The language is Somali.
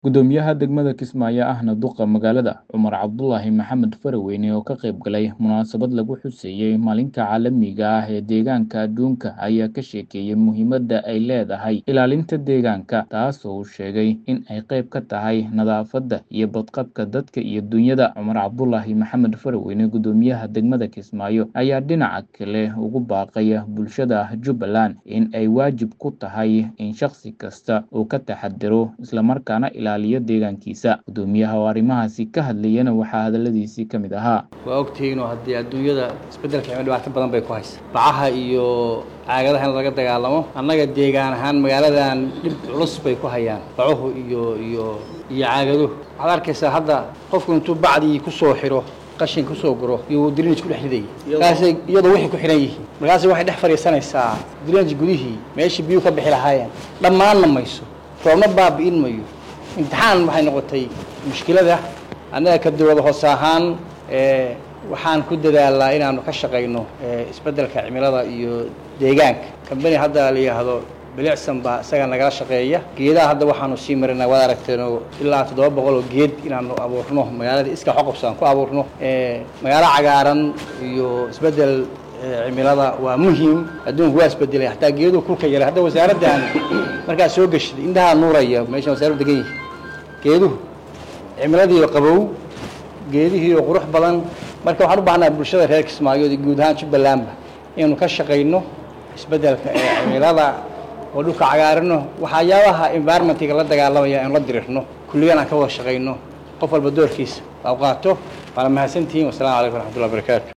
Gudoomiyaha degmada Kismaayo ahna duqa magaalada Cumar Cabdulaahi Maxamed Faraweyne oo ka qayb galay munaasabad lagu xuseeyay maalinta caalamiga ah ee deegaanka adduunka ayaa ka sheekeeyay muhiimadda ay leedahay ilaalinta deegaanka taas oo uu sheegay in ay qayb ka tahay nadaafadda iyo badqabka dadka iyo dunyada Cumar Cabdulaahi Maxamed Faraweyne gudoomiyaha degmada Kismaayo ayaa dhinaca kale ugu baaqaya bulshada Jubbaland in ay waajib ku tahay in shakhsi kasta uu ka taxadiro islamarkaana ilaaliyo deegaankiisa gudoomiyaha oo arrimahaasi ka hadlayana waxaa hadaladiisii ka mid ahaa waa ogtihiinoo haddii adduunyada isbeddelka cimilo dhibaato badan bay ku haysa bacaha iyo caagadaha in laga dagaalamo annaga deegaan ahaan magaaladan dhib culus bay ku hayaan bacuhu iyo iyo iyo caagaduhu waxaad arkaysaa hadda qofku intuu bacdii ku soo xiro qashin kusoo guro iyo drinaj ku dhex ridayay markaasay iyadoo waxay ku xidhan yihiin markaasay waxay dhex fadhiisanaysaa drinaj gudihii meeshii biyuhu ka bixi lahaayeen dhammaanna mayso roobna baabi'in mayo imtixaan waxay noqotay mushkilada annaga ka dowlada hoose ahaan waxaan ku dadaalnaa inaanu ka shaqayno isbeddelka cimilada iyo deegaanka kambani hadda la yidhaahdo bilicsan baa isaga nagala shaqeeya geedaha hadda waxaanu sii marinaa waad aragteenoo ilaa toddoba boqol oo geed inaanu abuurno magaalada iska xoqobsa aan ku abuurno magaalo cagaaran iyo isbeddel cimilada waa muhiim adduunku waa isbedelay hataa geeduhu kulka yaray hadda wasaaraddan markaa soo geshiday indhahaa nuuraya meeshan wasaaraddu degan yihi geeduhu cimiladiiyo qabow geedihiiyo qurux badan marka waxaan u baahnaa bulshada reer kismaayood iyo guud ahaan jubbalandba inaynu ka shaqayno isbeddelka ee cimilada oo dhulka cagaarino waxyaabaha environmentiga la dagaalamaya aynu la dirirno kulligan aan ka wada shaqayno qof walba doorkiisa waa qaato waana mahadsantihiin wasalaamu calaykum waraxmatullahi wabarakaatu